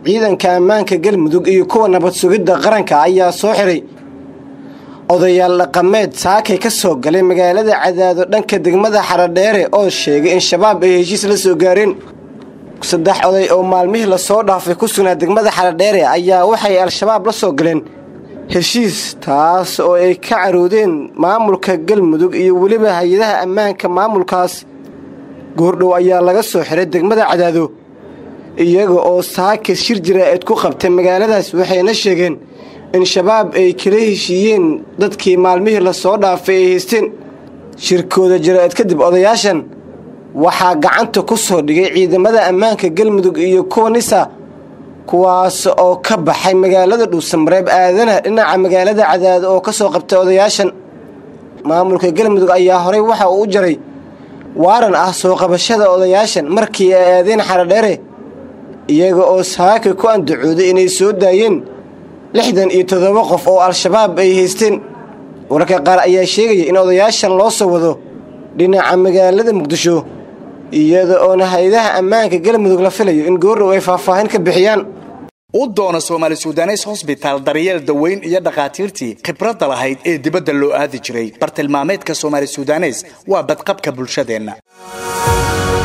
ciidanka ammaanka galmudug iyo kuwa nabad sugidda qaranka ayaa soo xiray odayaal dhaqameed saakay ka soo galay magaalada cadaado dhanka degmada xaradheere oo sheegay in shabaab ay heshiis la soo gaareen saddex oday oo maalmihii lasoo dhaafay ku sugnaa degmada xaradheere ayaa waxay al-shabaab la soo galeen heshiis taas oo ay ka caroodeen maamulka galmudug iyo weliba hay-adaha ammaanka maamulkaas goordhow ayaa laga soo xiray degmada cadaado iyaga oo saaka shir jaraa'id ku qabtay magaaladaas waxayna sheegeen in shabaab ay kala heshiiyeen dadkii maalmihii lasoo dhaafay ay haysteen shirkooda jaraa'id kadib odayaashan waxaa gacanta ku soo dhigay ciidamada ammaanka galmudug iyo kuwa nisa kuwaas oo ka baxay magaalada dhuusamareeb aadana dhinaca magaalada cadaado oo ka soo qabtay odayaashan maamulka galmudug ayaa horey waxa uu u jaray waaran ah soo qabashada odayaashan markii ay aadeen xaradheere iyaga oo saaka ku andacooday inay soo daayeen lixdan iyo toddoba qof oo al-shabaab ay haysteen wararka qaar ayaa sheegaya in odayaashan loo soo wado dhinaca magaalada muqdisho iyada oona hay-adaha ammaanka galmudug la filayo in goordhow ay faahfaahin ka bixiyaan u doona soomaali sudanes hosbitaal daryeel daweyn iyo dhakhaatiirtii khibradda lahayd ee dibadda loo aadi jiray bartilmaameedka soomaali sudanes waa badqabka bulshadeenna